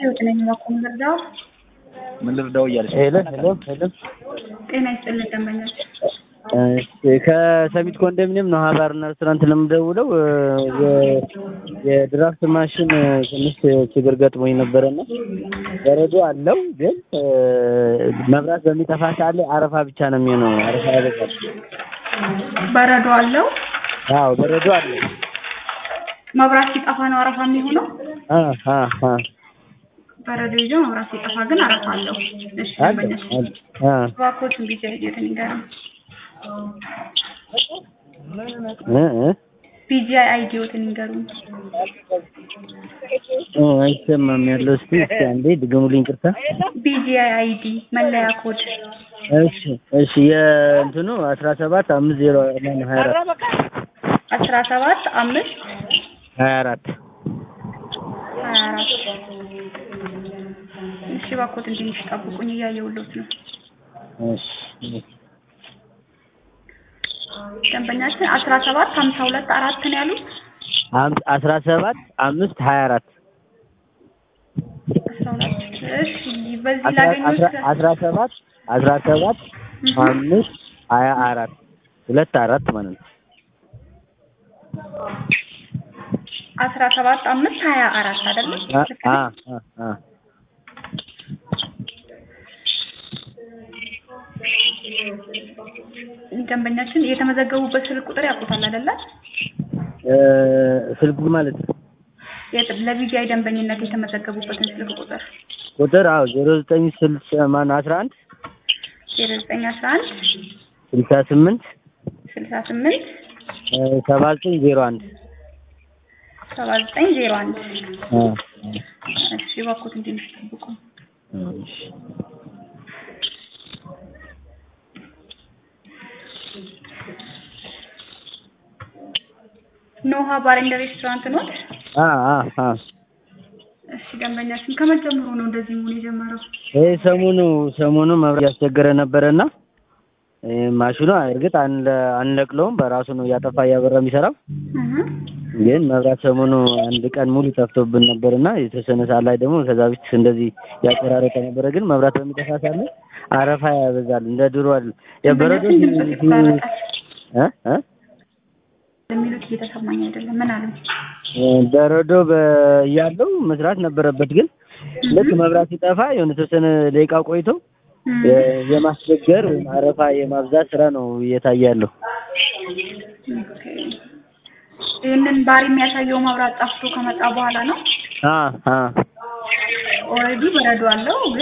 ህይወት ነኝ ባኮም ልርዳው። ምን ልርዳው እያለች ነው። ሄሎ ሄሎ ሄሎ ጤና ይስጥልን ደንበኞች። እሺ ከሰሚት ኮንዶሚኒየም ነው ሀባርና ሬስቶራንት ለምደውለው የ- የድራፍት ማሽን ትንሽ ችግር ገጥሞኝ ነበረና በረዶ አለው ግን መብራት በሚጠፋ ሰዓት ላይ አረፋ ብቻ ነው የሚሆነው። አረፋ ያበዛል። በረዶ አለው። አዎ በረዶ አለው። መብራት ሲጠፋ ነው አረፋ የሚሆነው። አ አ አ በረዶ ይዞ መብራት ሲጠፋ ግን አረፋ አለው። እሺ አለ ደንበኞች አለ አ እባክዎትን ቢጃ ሂደት ንገረን። እ እ ቢጂአይ አይዲዎትን ንገሩን። ኦ አይሰማም ያለው እስቲ እስቲ አንዴ ድገሙልኝ ቅርታ ቢጂአይ አይዲ መለያ ኮድ እሺ እሺ የእንትኑ አስራ ሰባት አምስት ዜሮ ማነው ሀያ አራት አስራ ሰባት አምስት ሀያ አራት ሀያ አራት እሺ እባክዎትን ትንሽ ጠብቁኝ እያየሁልዎት ነው። እሺ ደንበኛችን አስራ ሰባት ሀምሳ ሁለት አራት ነው ያሉት። አም- አስራ ሰባት አምስት ሀያ አራት አስራ ሁለት እሺ በዚህ አስራ ላገኙት አስራ- አስራ ሰባት አስራ ሰባት አምስት ሀያ አራት ሁለት አራት ማለት ነው። አስራ ሰባት አምስት ሀያ አራት አይደለም? አ ልክ አ ነኝ? አ አ ደንበኛችን የተመዘገቡበት ስልክ ቁጥር ያውቁታል አይደለ? እ ስልኩ ማለት ነው የት- ለቢጂአይ ደንበኝነት የተመዘገቡበትን ስልክ ቁጥር ቁጥር አዎ ዜሮ ዘጠኝ ስልሳ ማነው አስራ አንድ ዜሮ ዘጠኝ አስራ አንድ ስልሳ ስምንት ስልሳ ስምንት እ ሰባ ዘጠኝ ዜሮ አንድ ሰባ ዘጠኝ ዜሮ አንድ አ እሺ እባክዎትን ትንሽ ጠብቁ። እሺ ኖሃ ባር ኤንድ ሬስቶራንት ኖት? አ አ አ እሺ ደንበኛችን ከመጀመሩ ነው እንደዚህ መሆን የጀመረው? ይሄ ሰሞኑ ሰሞኑ መብራት እያስቸገረ ነበረና እ ማሽኑ እርግጥ አንለ አንለቅለውም በራሱ ነው እያጠፋ እያበራ የሚሰራው እህ ግን መብራት ሰሞኑ አንድ ቀን ሙሉ ጠፍቶብን ነበርና የተወሰነ ሰዓት ላይ ደግሞ ከዛ በፊት እንደዚህ ያቆራረጠ ነበረ። ግን መብራት በሚጠፋ ሰዓት ላይ አረፋ ያበዛል እንደ ድሮ አይደል። የበረዶ ደንበኛችን ድምፅ ይቆራረጣል እ እ የሚሉት እየተሰማኝ አይደለም። ምን አሉ? በረዶ በ- እያለው መስራት ነበረበት። ግን ልክ መብራት ሲጠፋ የሆነ የተወሰነ ደቂቃ ቆይቶ እም፣ የ- የማስቸገር ወይም አረፋ የማብዛት ስራ ነው እየታየ ያለው። ኦኬ። ይህንን ባር የሚያሳየው መብራት ጠፍቶ ከመጣ በኋላ ነው። አ አ ኦልሬዲ በረዶ አለው ግን